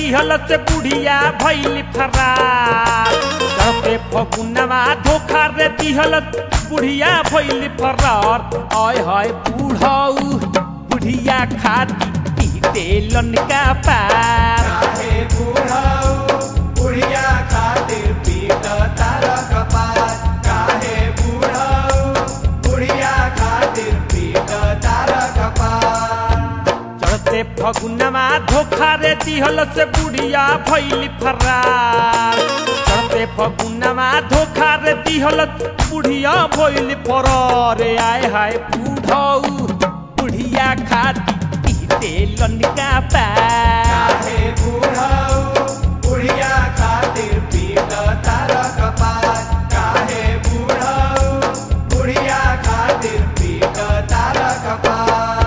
दिहल से बुढ़िया भैल फरार चढ़ते फगुनवा धोखा रे दिहल बुढ़िया भैल फरार आय हाय बूढ़ऊ बुढ़िया खाती पीते लनका पार काहे बुढ़ऊ बुढ़िया खातिर पीट तार कपार काहे बुढ़ऊ बुढ़िया खातिर पीट तार कपार चढ़ते फगुनवा धोखा रे दिहल से बुढ़िया भैल फरार चढ़ते फगुनवा धोखा रे दिहल बुढ़िया भैल फरार आय हाय बूढ़ऊ बुढ़िया खाती पीते लनका पार काहे बुढ़ऊ बुढ़िया खातिर पीट तार कपार काहे बुढ़ऊ बुढ़िया खातिर पीट तार कपार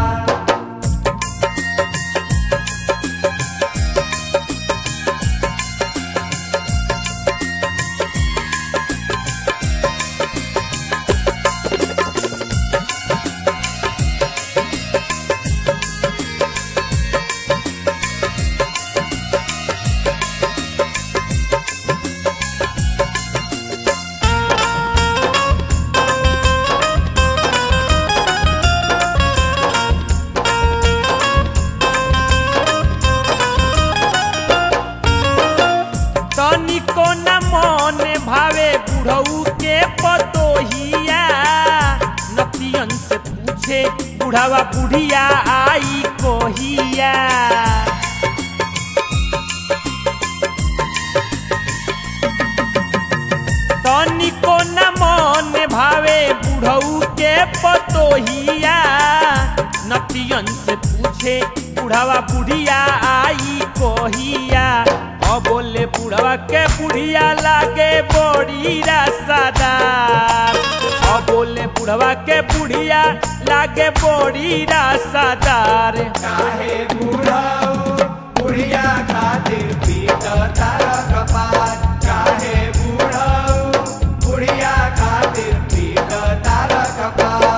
तनिको न मन भावे बुढ़ऊ के पतोहिया नतियन से पूछे बुढ़ावा बुढ़िया आई कोहिया तनिको न मन भावे बुढ़ऊ के पतोहिया नतियन से पूछे बुढ़ावा बुढ़िया आई कोहिया अब बोले बुढ़वा के बुढ़िया लागे बड़ी रासादार अब बोले बुढ़वा के बुढ़िया लागे बड़ी रासादार काहे बुढ़ऊ बुढ़िया खातिर पीट तार कपार काहे बुढ़ऊ बुढ़िया खातिर पीट तार कपार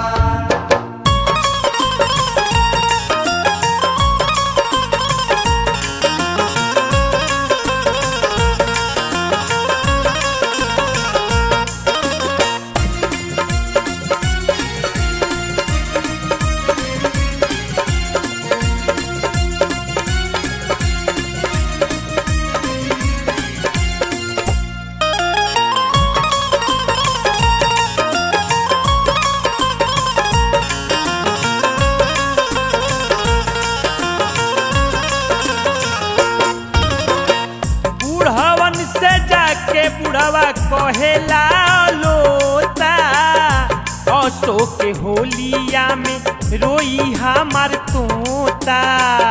बुढ़वन से जाके बुढ़वा कहेला लोता असो के होलिया में रोई हमार तोता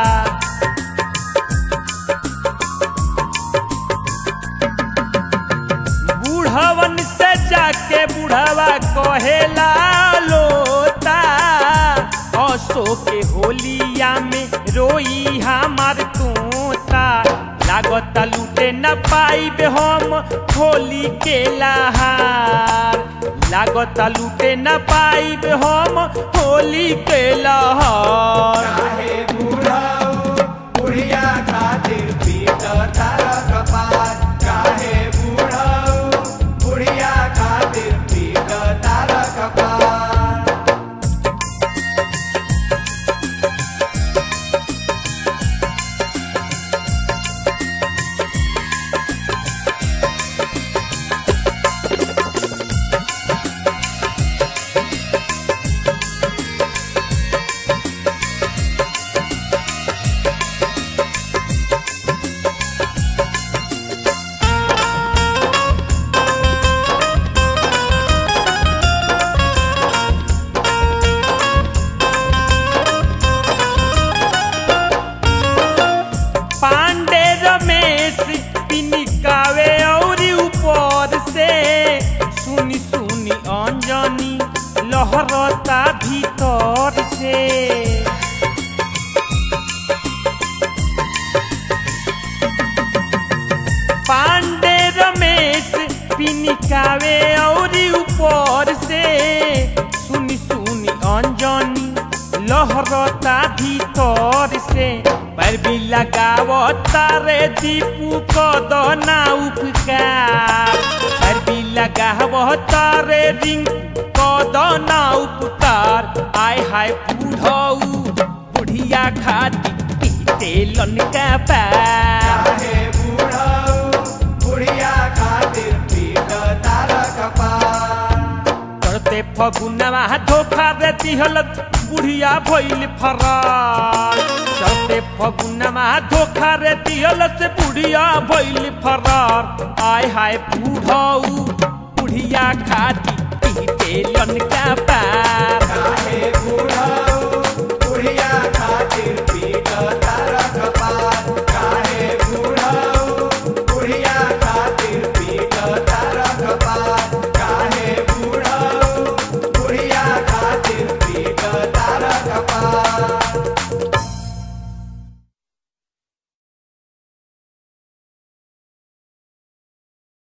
बुढ़वन से जाके बुढ़वा कहेला लोता असो के होलिया में रोई हमार तोता लागत लूटे न पाइब हम होली के लहार लागत लूटे न पाइब हम होली के लहार काहे बुढ़ऊ बुढ़िया खातिर पीट तार कपार काहे बुढ़ऊ बुढ़िया खातिर पीट तार कपार पांडे रमेश पिनिकावे और ऊपर से सुनी सुनी अंजनी लहरता भीतर से पांडे रमेश पिनिकावे और ऊपर से सुनी सुनी अंजनी लहरता भीतर से अरबी लगाव तारे दीपू कदना उपकार अरबी लगाव तारे रिंग कदना उपकार आय हाय बूढ़ऊ बुढ़िया खाती तेलन का पार काहे बुढ़ऊ बुढ़िया खातिर पीट तार कपार चढ़ते फगुनवा धोखा रे दिहल बुढ़िया भइल फरार चढ़ते फगुनवा धोखा रे दिहल से बुढ़िया भइल फरार आय हाय बूढ़ऊ बुढ़िया खाती पीटे लन का पार